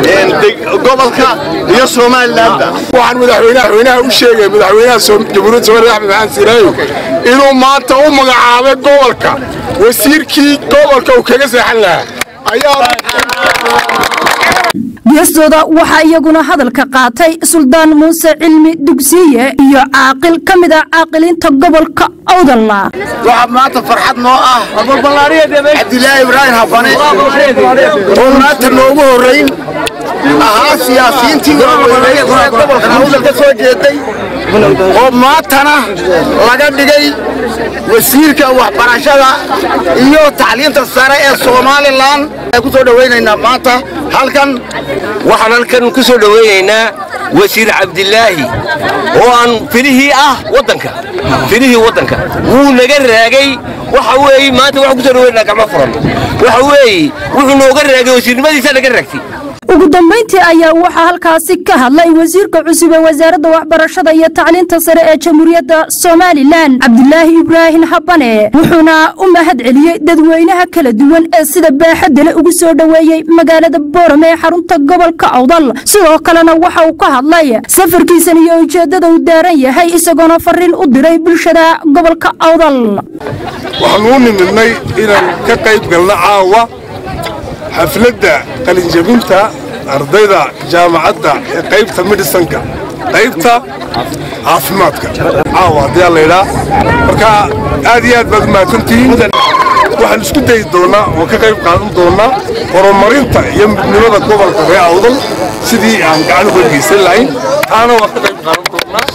gobolka iyo somalilanba waxaan madaxweynaha u sheegay madaxweynaha jamhuuriyadda somaliland axmed maxamed siilaayo inuu maanta u magacaabay gobolka wasiirkii gobolka uu kaga seexan lahaa ayaa geestooda waxaa iyaguna hadalka qaatay suldaan muuse cilmi dugsiye iyo caaqil ka mid ah caaqiliinta gobolka awdalla waxaa maanta farxad noo ah cabdilaahi ibraahim hafane oo maanta noogu horrayn ahaa siyaasiyiintii waaweynay ee gobolka awdal ka soo jeeday oo maantana laga dhigay wasiirka waxbarashada iyo tacliinta sare ee somalilan ku soo dhowaynaynaa maanta halkan waxaan halkan ku soo dhowaynaynaa wasiir cabdilaahi oo aan filihii ah waddanka filihii waddanka wuu naga raagay waxa weeye maanta waxaan ku soo dhowaynaynaa gacmo furan waxa weeye wuxuu nooga raagay wasiirnimadiisa naga raagtay ugu dambayntii ayaa waxaa halkaasi ka hadlay wasiirka cusub ee wasaaradda waxbarashada iyo tacliinta sare ee jamhuuriyadda somalilan cabdilaahi ibraahim habane wuxuuna u mahad celiyey dadweynaha kala duwan ee sida baaxadale ugu soo dhoweeyey magaalada boorame ee xarunta gobolka awdal sidoo kalena waxa uu ka hadlay safarkiisan iyo ujeeddada uu daaran yahay isagoona fariin u diray bulshada gobolka awdal waxaan u nimidnay inaan ka qayb galno caawa xafladda qalinjabinta ardayda jaamacadda ee qaybta medisanka qaybta caafimaadka caawa haddii aan laydhaa marka aad iyo aad baad umahadsantihiin waxaan isku dayi doonnaa oo ka qayb qaadan doonnaa horumarinta iyo midnimada gobolka ree awdal sidii aan gacan uga geysan lahayn taana waan ka qayb qaadan doonnaa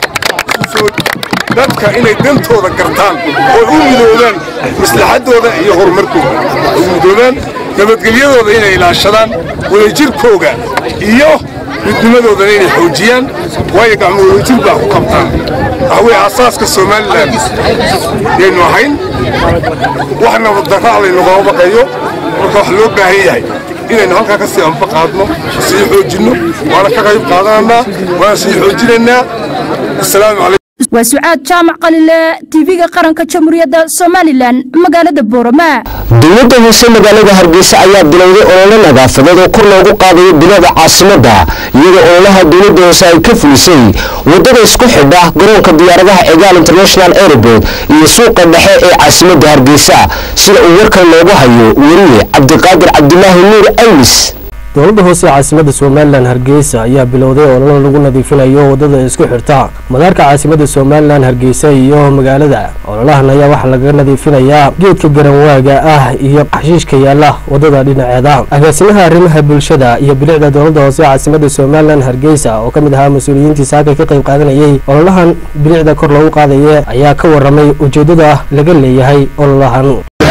dadka inay dantooda gartaan oo u midoobaan maslaxaddooda iyo horumarkooda u midoobaan nabadgelyadooda inay ilaashadaan wadajirkooga iyo midnimadoodana inay xoojiyaan waayo gacmo wadajir baa ku qabtaan waxa weye asaaska somalilan yaynu ahayn waxna waddaraac laynugama baqayo marka wax loo baahan yahay inaynu halkaa ka sii anfa qaadno sii xoojinno waana ka qayb qaadananaa waana sii xoojinaynaa asalaamu calaykum waa sucaad jaamac qalile tv-ga qaranka jamhuuriyadda somalilan magaalada boorama dowladda hoose magaalada hargeysa ayaa bilowday olole nadaafadeed oo kor loogu qaadayo bilada caasimadda iyadoo ololaha dowladda hoose ay ka fulisay wadada isku xidha garoonka diyaaradaha egaal international airport iyo suuqa dhexe ee caasimadda hargeysa sida uu warkan loogu hayo weriye cabdiqaadir cabdilaahi nuur aymis dowladda hoose ee caasimadda somalilan hargeysa ayaa bilowday ololo lagu nadiifinayo wadada isku xirta madaarka caasimadda somalilan hargeysa iyo magaalada ololahan ayaa waxaa laga nadiifinayaa geedka garanwaaga ah iyo xashiishka yaala wadada dhinaceeda agaasimaha arrimaha bulshada iyo bilicda dowladda hoose ee caasimadda somalilan hargeysa oo ka mid ahaa mas-uuliyiintii saaka ka qayb qaadanayay ololahan bilicda kor loogu qaadaya ayaa ka waramay ujeeddada laga leeyahay ololahan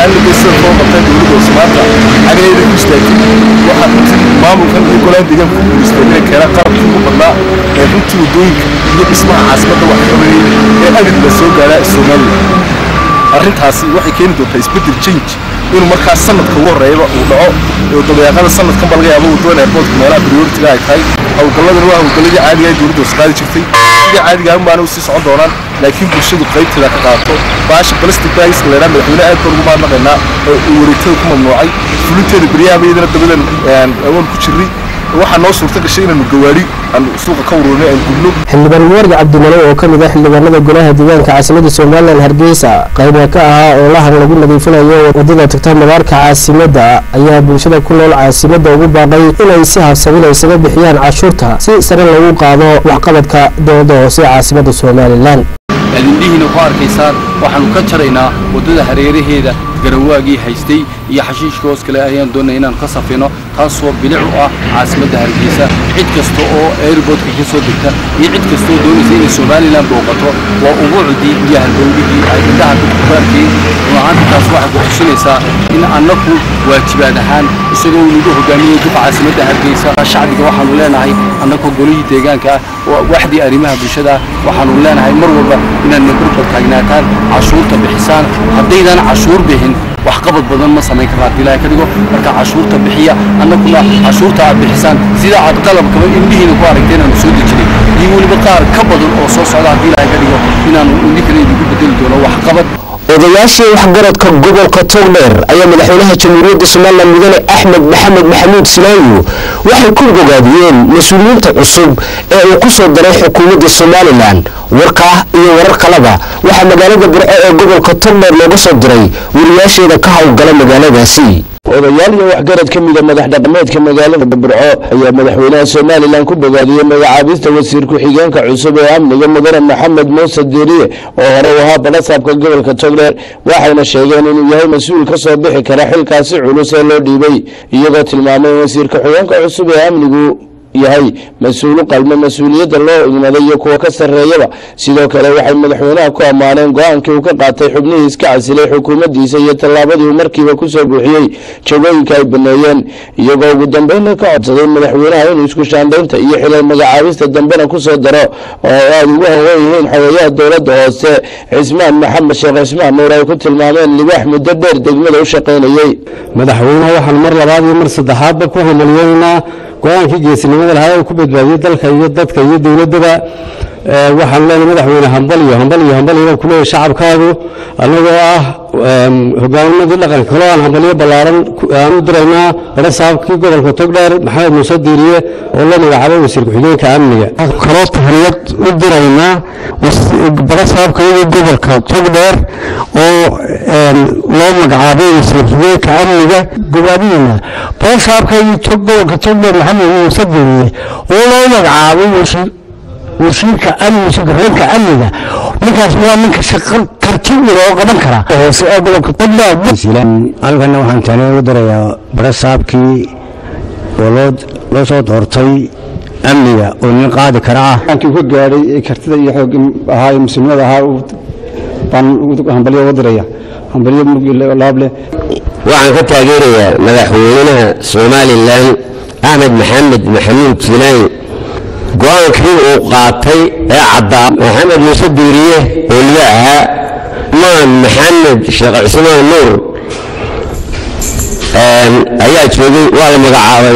maamulkan iyo golaan deegaanka ku guulaystay inay keenaan qalabkii ugu badnaa ee runtii waddooyinka iyo dhismaha caasimadda wax xoreeyey ee abid la soo gaaraa somalilan arrintaasi waxay keeni doontaa isbeddel change inuu markaas sanadka ugu horreeyaba uu dhaco oo dabayaaqada sanadkanba laga yaabo waddooyin airportka meelaha prioritiga ay tahay howlgalladana waa howlgalladii caadiga ay dowladda hoos qaadi jirtay sidii caadiga un baana usii socon doonaan laakiin bulshadu qaybteeda ka qaadato baasha plastic bagiska la yidhaha madaxweyne aad baan ugu mahadnaqaynaa oo uu wareegtada ku mamnuucay fulinteeda beryaha iyadana dabadan awaan ku jirnay waxaa noo suurta gashay inaanu gawaari aan suuqa ka ururinay aan gubno xildhibaan muwardi cabdimale oo ka mid ah xildhibaanada golaha deegaanka caasimadda somalilan hargeysa qaybna ka ahaa ololahan lagu nadiifinayo wadada tagta madaarka caasimadda ayaa bulshada ku nool caasimadda ugu baaqay inay si habsamin isaga bixiyaan cashuurta si sare loogu qaado waxqabadka dowladda hoose ee caasimadda somalilan adindhihiina ku arkaysaan waxaanu ka jaraynaa waddada hareeraheeda garawaagii haystay iyo xashiishka hoos kale ayaan doonay inaan ka safino taasoo bilic u ah caasimadda hargeysa cid kasta oo airportka ka soo degta iyo cid kasta oo doonaysa inay somalilan booqato waa ubuucdii iyo halbowligii ay indhaha dadku ku arkeen run ahaanti taas waxay ku xusinaysaa in annaku waajibaad ahaan isagoo nagu hogaamiyey duqa caasimadda hargeysa shacbiga waxaanu leenahay annakoo golihii deegaanka ah waxdii arrimaha bulshada waxaanu leenahay mar walba inaad nabarbar taagnaataan cashuurta bixisaan haddaydan cashuur bixin waxqabad badan ma samayn karna haddii ilaahay ka dhigo marka cashuurta bixiya annaguna cashuurta aad bixisaan sida aad qalabkaba indhihiina ku aragteen aanu soo dejinay iyo weliba qaar ka badan oo soo socda haddii ilaahay ka dhigo inaanu indinkana idinku bedeli doono waxqabad odayaashii waxgaradka gobolka togdheer ayaa madaxweynaha jamhuuriyadda somalilan mudane axmed maxamed maxamuud silaayo waxay ku bogaadiyeen mas-uuliyiinta cusub ee uu ku soo daray xukuumadda somalilan warkaa iyo warar kaleba waxaa magaalada burco ee gobolka togdheer looga soo diray wariyaasheeda ka howlgala magaaladaasi odayaal iyo waxgarad ka mida madax dhaqameedka magaalada burco ayaa madaxweynaha somalilan ku bogaadiyey magacaabista wasiir ku-xigeenka cusub ee amniga mudane maxamed muuse diiriye oo hore u ahaa balasaabka gobolka togdheer waxayna sheegeen inuu yahay mas-uul ka soo bixi kara xilkaasi culus ee loo dhiibay iyagoo tilmaamay in wasiir ku-xigeenka cusub ee amnigu yahay mas-uulu qalmo mas-uuliyadda loo igmaday iyo kuwa ka sarreeyaba sidoo kale waxay madaxweynaha ku ammaaneen go-aankii uu ka qaatay xubnihii iska casilay xukuumaddiisa iyo tallaabadii uu markiiba kusoo buuxiyey jagooyinka ay baneeyeen iyagoo ugu dambeynna ka codsaday madaxweynaha inuu isku shaandhaynta iyo xilal magacaabista dambena kusoo daro oo aada ugu hawan yihiin xogeeyaha dowladda hoose cismaan maxamed sheekh cismaan nuur ay ku tilmaameen libaax muddo dheer degmada u shaqaynayey madaxweynaha waxaan mar labaad iyo mar saddexaadba ku hamalyeynaa go-aankii geesinimada lahaa ee ku badbaadiyey dalka iyo dadka iyo dowladdaba waxaan leenahay madaxweyne hambal iyo hambal iyo hambal iyo kuleeyahay shacabkaagu annagoo ah hogaamimadii dhaqanka kaloo aan hambalyo ballaaran aan u diraynaa barasaabkii gobolka togdheer maxamed muuse diiriye oo la magacaabay wasiir ku-xigeenka amniga kaloo tahriyad u diraynaa barasaabkayagii gobolka togdheer oo loo magacaabay wasiir ku-xigeenka amniga gobaadiyena barasaabkaygii gobolka togdheer maxamed muuse diiriye oo loo magacaabay wasiir wasiirka amniga ku-xigeenka amniga ninkaas waa ninka shaqo karti u loo qaban karaa hoose ee gobolka togdheer halkana waxaan tani ugu darayaa barasaabkii oo loo loo soo doortay amniga oo nin qaadi kara ah kii ka gaadhay ee kartida iyo xoog ahaa iyo muslimada ahaa baan hambalyo uga diraya hambalyo laab leh waxaan ka taageerayaa madaxweynaha somalilan axmed maxamed maxamuud jilaani go-aankii uu qaatay ee caddaa maxamed muuse diiriye oo liga ahaa maan maxamed sheekh cismaan nuur ayaa joogay waa la magacaabay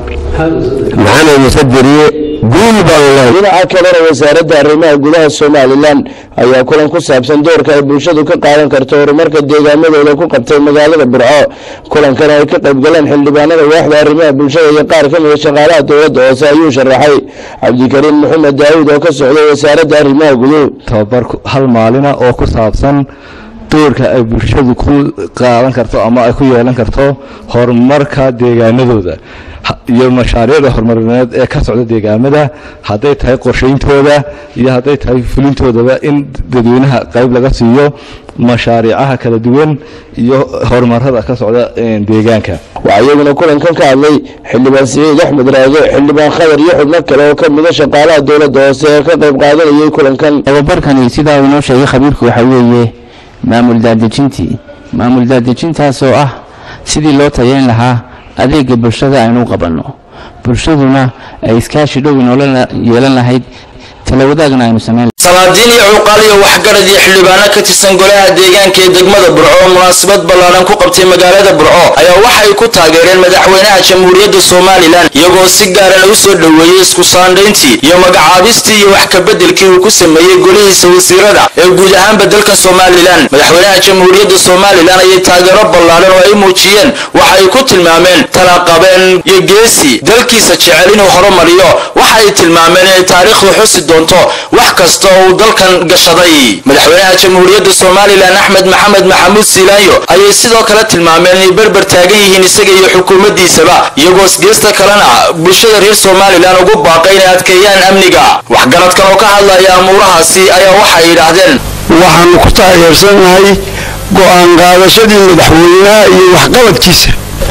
maxamed muuse diiriye guul baan lehay dhinaca kalena wasaaradda arrimaha gudaha somalilan ayaa kulan ku saabsan doorka ay bulshadu ka qaadan karto horumarka deegaamadooda ku qabtay magaalada burco kulankan ay ka qaybgaleen xildhibaanada waaxda arrimaha bulshada iyo qaar ka mida shaqaalaha dowladda hoose ayuu sharaxay cabdikariim maxamed daawud oo ka socday wasaaradda arrimaha guduhu tababar hal maalina oo ku saabsan doorka ay bulshadu ku qaadan karto ama ay ku yeelan karto horumarka deegaanadooda iyo mashaariicda horumarineed ee ka socda deegaamada hadday tahay qorshayntooda iyo hadday tahay fulintoodaba in dadweynaha qayb laga siiyo mashaariicaha kala duwan iyo horumarada ka socda deegaanka waxaa iyaguna kulankan ka hadlay xildhibaan siciid axmed raage xildhibaan khadar iyo xubno kale oo ka mida shaqaalaha dowladda hoose ee ka qayb qaadanayay kulankan tababarkani sidaa uu inoo sheegay khabiirku waxaa weeye maamul daadejintii maamul daadejintaas oo ah sidii loo tayayn lahaa adeega bulshada aynu qabanno bulshaduna ay iskaashi dhow inoola yeelan lahayd talawadaagna aynu samayn salaadiin iyo cuqaal iyo waxgarad iyo xildhibaano ka tirsan golaha deegaanka ee degmada burco oo munaasabad ballaaran ku qabtay magaalada burco ayaa waxay ku taageereen madaxweynaha jamhuuriyadda somalilan iyagoo si gaarana u soo dhoweeyey isku saandhayntii iyo magacaabistii iyo wax kabeddelkii uu ku sameeyey golihiisa wasiirada ee guud ahaanba dalka somalilan madaxweynaha jamhuuriyadda somalilan ayay taageero ballaaran oo ay muujiyeen waxa ay ku tilmaameen talaqabeen iyo geesi dalkiisa jecel inuu horumariyo waxa ay tilmaameen inay taariikhdu xusi doonto wax kasta oo uu dalkan gashaday madaxweynaha jamhuuriyadda somalilan axmed maxamed maxamuud siilaanyo ayay sidoo kale tilmaameen inay berber taagan yihiin isaga iyo xukuumaddiisaba iyagoo isgeesta kalena bulshada reer somalilan ugu baaqay inay adkeeyaan amniga waxgaradkan oo ka hadlaya amuurahaasi ayaa waxay yidhaahdeen waxaanu ku taageersanahay go'aan qaadashadii madaxweynaha iyo waxqabadkiisa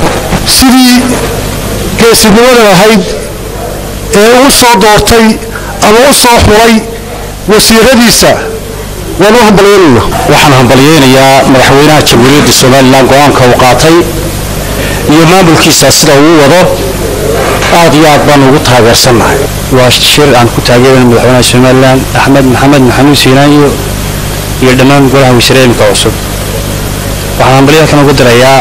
sidii geesinimada ahayd ee uu soo doortay ama u soo xulay wasiiradiisa waan u hambalyeynayna waxaan hambalyeynayaa madaxweynaha jamhuuriyadda somalilan go-aanka uu qaatay iyo maamulkiisa sida uu wado aad iyo aad baan ugu taageersannahay waa shir aan ku taageerayna madaxweynaha somalilan axmed maxamed maxamuud siinaanyo iyo dhammaan golaha wasiirooyinka cusub waxaan hambalyada kan ugu dirayaa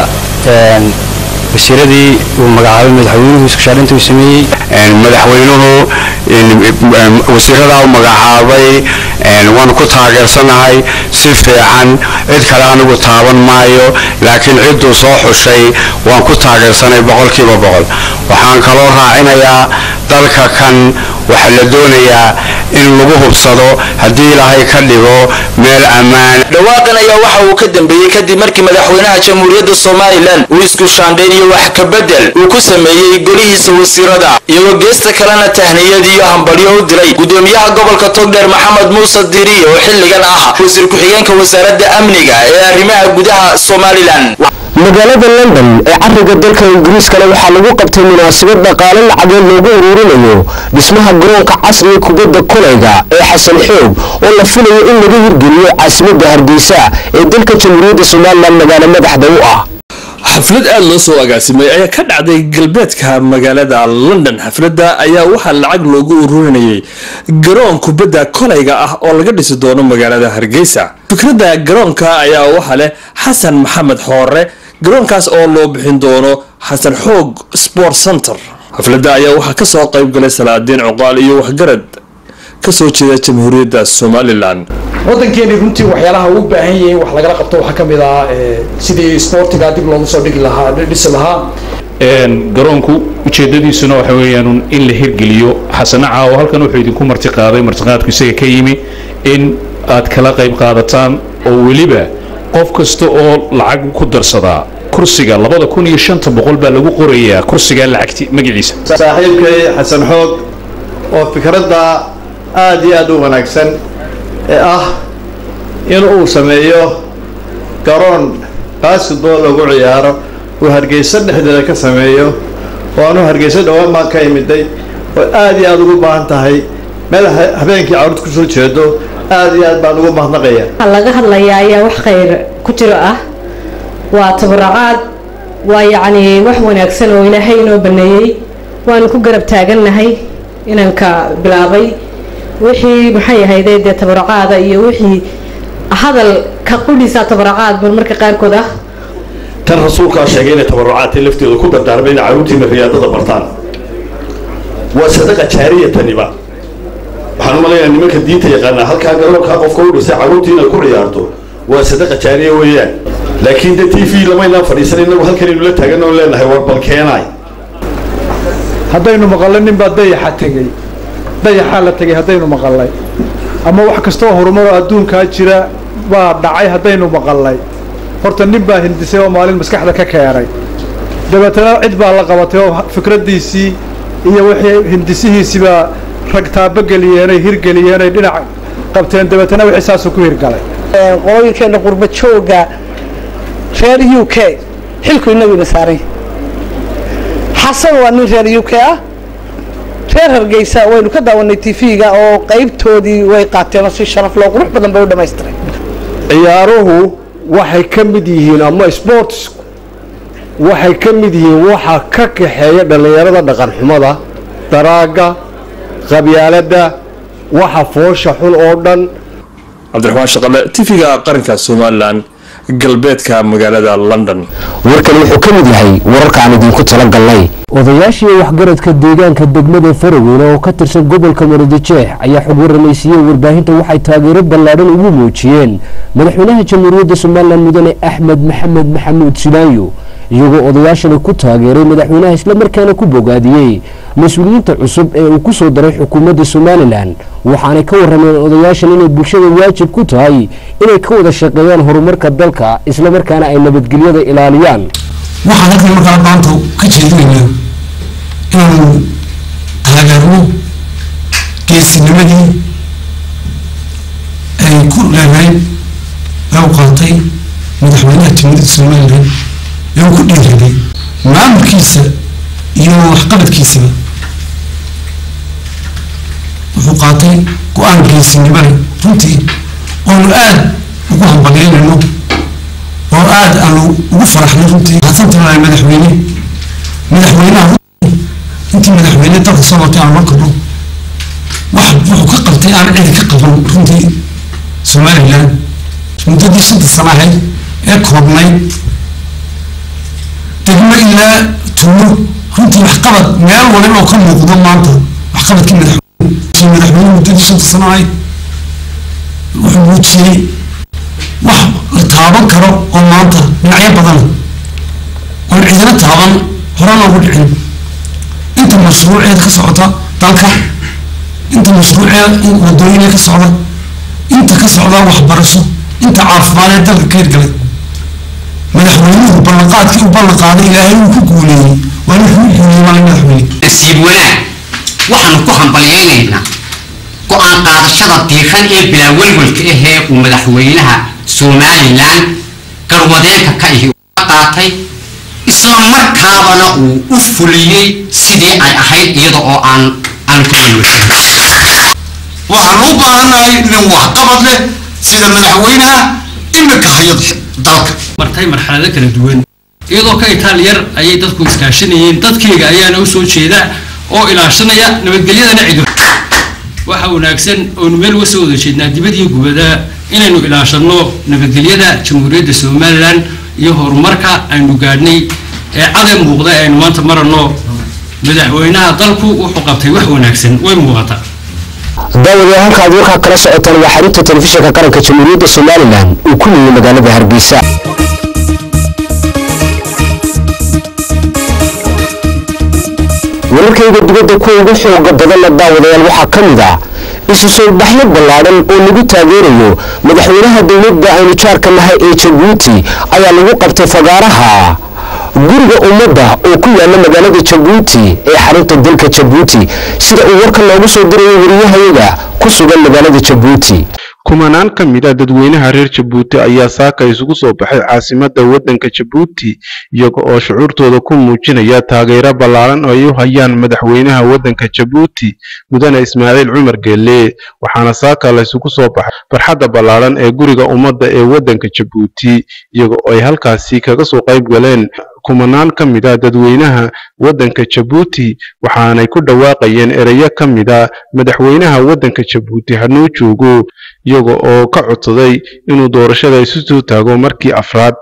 wasiiradii uu magacaabay madaxweynuhu iskushaarinta uu sameeyey madaxweynuhu wasiiradaa u magacaabay waanu ku taageersanahay si fiican cid kale anigu taaban maayo laakiin cidduu soo xushay waan ku taageersanay boqolkiiba boqol waxaan kaloo raacinayaa dalka kan waxaa la doonayaa in lagu hubsado haddii ilaahay ka dhigo meel ammaan dhawaaqan ayaa waxa uu ka dambeeyey kadib markii madaxweynaha jamhuuriyadda somalilan uu isku shaandhayn iyo wax ka bedel uu ku sameeyey golihiisa wasiirada iyagoo geesta kalena tahniyad iyo hambalyo u diray gudoomiyaha gobolka togdheer maxamed muuse diriye oo xilligan ah wasiir ku-xigeenka wasaaradda amniga ee arrimaha gudaha somalilan magaalada london ee cariga dalka ingiriiskana waxaa lagu qabtay munaasabad dhaqaale lacageed loogu uruurinayo dhismaha garoonka casriga kubadda kolayga ee xasan xoog oo la filayo in laga hirgeliyo caasimadda hargeysa ee dalka jamhuuriyadda somalilan magaalo madaxda u ah xaflad aada loo soo agaasimay ayaa ka dhacday galbeedka magaalada london xafladda ayaa waxaa lacag loogu ururinayay garoon kubadda kolayga ah oo laga dhisi doono magaalada hargeysa fikradda garoonka ayaa waxaa leh xasan maxamed xoore garoonkaas oo loo bixin doono xasan xoog sport center xafladda ayaa waxaa kasoo qayb galay salaadiin cuqaal iyo waxgarad kasoo jeeda jamhuuriyadda somalilan waddankeeni runtii waxyaalaha uu baahan yahay wax lagala qabto waxaa ka mid ah sidii sportiga dib loogu soo dhigi lahaa dhisi lahaa garoonku ujeedadiisuna waxa weeyaan in la hirgeliyo xasana caawo halkan wuxuu idinku marti qaaday martiqaadku isaga ka yimi in aad kala qayb qaadataan oo weliba qof kasta oo lacag ku darsadaa kursiga labada kun iyo shanta boqol baa lagu qorayaa kursiga lacagti magaciisa saaxiibkay xasan xoog oo fikradda aada iyo aada u wanaagsan ee ah in uu sameeyo garoon basketball lagu ciyaaro uu hargeyso dhexdeeda ka sameeyo oo anuu hargeyso dhowaan baan ka imiday oo aada iyo aada ugu baahan tahay meel habeenkii carruurta kusoo jeedo aada iyo aad baan ugu mahadnaqaya waxaa laga hadlayaa ayaa wax khayr ku jiro ah waa tabaracaad waa yacni wax wanaagsan oo ilaahay inoo baneeyey waanu ku garab taagannahay inanka bilaabay wixii maxay ahayde dee tabaracaada iyo wixii hadal ka qudhiisa tabaracaad bal marka qaarkood ah tan rasuulkaa sheegay inay tabarucaadtay lafteedu ku dardaarmay inay carruurtiina riyaadada bartaan waa sadaqa jaariya taniba waxaan u malaynayaa nimanka diinta yaqaanaa halkaa garoonkaa qofka u dhisay carruurtii inay ku ciyaarto waa sadaqa jaariya weeyaan laakiin de t v lamaynaan fadhiisan inagu halkanaynu la taagan oo leenahay war bal keenaay haddaynu maqallo ninbaa dayaxa tegey dayaxaa la tegey haddaynu maqallay ama wax kastoo horumaroo adduunkaa jira baa dhacay haddaynu maqallay horta nin baa hindisay oo maalin maskaxda ka keenay dabeetana cid baa la qabatay oo fikraddiisii iyo wixii hindisihiisiibaa rag taabogeliyeenay hirgeliyeenay dhinac qabteen dabeetana wixii saasuu ku hirgalay qolooyinkeena qurba jooga reer u k xilku inaguna saaray xasan waa nin reer u k ah reer hargeysa waynu ka daawanay t v-ga oo qaybtoodii way qaateen oo si sharaf loo qurux badan bay u dhamaystiray ciyaaruhu waxay ka mid yihiin ama sports waxay ka mid yihiin waxa ka kaxeeya dhallinyarada dhaqanxumada daraagga qabyaaladda waxa foosha xun oo dhan cabdiraxmaan shaqale tv-ga qaranka somalilan galbeedka magaalada london warkan wuxuu ka mid yahay wararka aan idinku tala galnay odayaashii waxgaradka deegaanka degmada faraweyne oo ka tirsan gobolka marodijeex ayaa xog warramaysiiyey warbaahinta waxay taageero ballaadhan ugu muujiyeen madaxweynaha jamhuuriyadda somalilan mudane axmed maxamed maxamuud silaayo iyagoo odayaashani ku taageeray madaxweynaha islamarkaana ku bogaadiyey mas-uuliyiinta cusub ee uu ku soo daray xukuumadda somalilan waxaanay ka warrameen odayaashan inay bulshada waajib ku tahay inay ka wada shaqeeyaan horumarka dalka islamarkaana ay nabadgelyada ilaaliyaan waxaan halkan markaa maanta ka jeedinaynaa inaanu taageerno geesinimadii ay ku leedahay ee u qaatay madaxweynaha jamhuuriyadda somalilan ee uu ku dhiiraday maamulkiisa iyo waxqabadkiisaba wuxuu qaatay go-aan geesinimada runtii oonu aada ugu hambalyeynayno oo aada aanu ugu faraxnay runtii hasantahay madaxweyne madaxweynaha intii madaxweyne dalka soo martay aan markano wax wuxuu ka qabtay aan cidi ka qaban runtii somalilan muddadii shanta sana ahayd ee koobnayd degmo ilaa tuulo runtii waxqabad meel waliba oo ka muuqdo maanta waxqabadkii madaxweyne madaxweyne muddadii shanta sana ahayd wuxuu muujiyey wax la taaban karo oo maanta dhinacyo badan oon cidina taaban hore loogu dhicin inta mashruuceed ka socota dalka inta mashruucee wadooyinee ka socda inta ka socda waxbarasho inta caafimaadee dalka ka hirgalay madaxweynuhu ballanqaadkii u ballanqaaday ilaahay uu ku guuleeyey waa nin kuu guuleeyey waa madaxweyne nasiib wanaag waxaanu ku hambalyaynaynaa go-aan qaadashada diiran ee bilaawelwelka ahee uu madaxweynaha somalilan garwadeenka ka ihi uga qaatay isla markaabana uu u fuliyey sidii ay ahayd iyada oo aan aan ka welwelsan waxaan u baahannahay nin waxqabad leh sida madaxweynaha imika haya dalka martay marxalado kala duwan iyadoo ka itaal yar ayay dadku iskaashanayeen dadkayga ayaana u soo jeeda oo ilaashanaya nabadgelyadana cidu waxa wanaagsan oonu meel uga soo wada jeednaa dibad iyo gubada inaynu ilaashanno nabadgelyada jamhuuriyadda somalilan iyo horumarka aynu gaadhnay ee caday muuqda ee aynu maanta maranno madaxweynaha dalku wuxuu qabtay wax wanaagsan way muuqataa daawadayaal halka aad warkaa kala socotaan waa xarunta telefishinka qaranka jamhuuriyadda somalilan uu ku leeyay magaalada hargeysa wararkayga dibadda kuwa ugu xooga badanna daawadayaal waxaa ka mid ah isu soo baxyo ballaadhan oo lagu taageerayo madaxweynaha dowladda aynu jaarka nahay ee jabuuti ayaa lagu qabtay fagaaraha guriga ummadda oo ku yaala magaalada jabuuti ee xarunta dalka jabuuti sida uu warka loogu soo dirayo wariyahayaga ku sugan magaalada jabuuti kumanaan ka mid a dadweynaha reer jabuuti ayaa saaka isugu soo baxay caasimadda waddanka jabuuti iyaga oo shucuurtooda ku muujinaya taageero ballaaran oo ay u hayaan madaxweynaha waddanka jabuuti mudane ismaaciil cumar geelle waxaana saaka la isugu soo baxay farxadda ballaaran ee guriga ummadda ee waddanka jabuuti iyaga oo ay halkaasi kaga soo qayb galeen kumanaan ka mid a dadweynaha waddanka jabuuti waxaanay ku dhawaaqayeen ereyo ka mid a madaxweynaha waddanka jabuuti hanuu joogo iyaga oo ka codsaday inuu doorashada isu soo taago markii afraad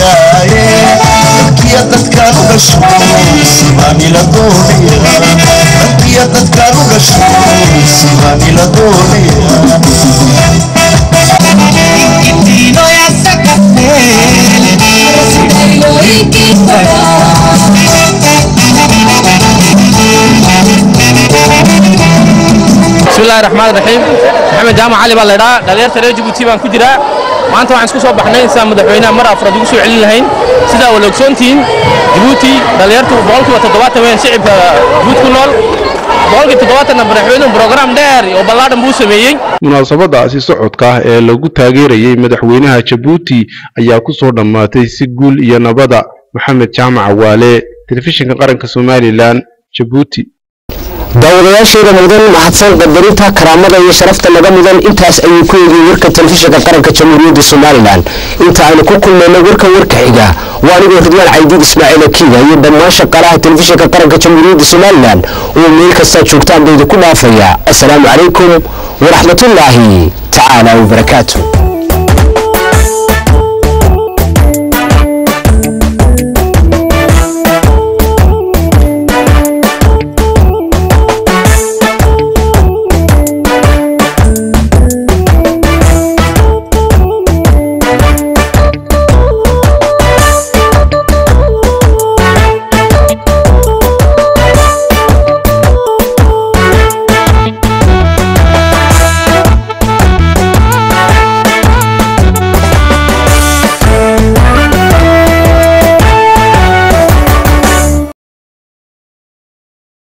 bismillahi raxmaan raxiim maxamed jaamac cali baa laydhaa dhalinyarta reer jabuuti baan ku jiraa maanta waxaan isku soo baxnay sidaan madaxweynaha mar afraad ugu soo celin lahayn sidaa wala ogsoontihiin jabuuti dhalinyartu boqolkiiba toddobaatan weyn shicibka jabuuti ku nool boqolkii toddobaatanna madaxweynuhu brograam dheer oo ballaadhan buu sameeyey munaasabadaasi socodka ah ee lagu taageerayay madaxweynaha jabuuti ayaa ku soo dhammaatay si guul iyo nabada maxamed jaamac waale telefishinka qaranka somalilan jabuuti daawadayaasheeda mudan mahadsan qadarinta karaamada iyo sharafta naga mudan intaas ayuu ku eegay warka telefishinka qaranka jamhuuriyadda somalilan inta aynu ku kulmayno warka warka xiga waa anigoo ridwaan caydiid ismaaciil akiiga iyo dhammaan shaqaalaha telefishinka qaranka jamhuuriyadda somalilan oo meel kastaa joogtaan bayda ku dhaafaya assalaamu calaykum waraxmatullaahi tacaala wabarakaatu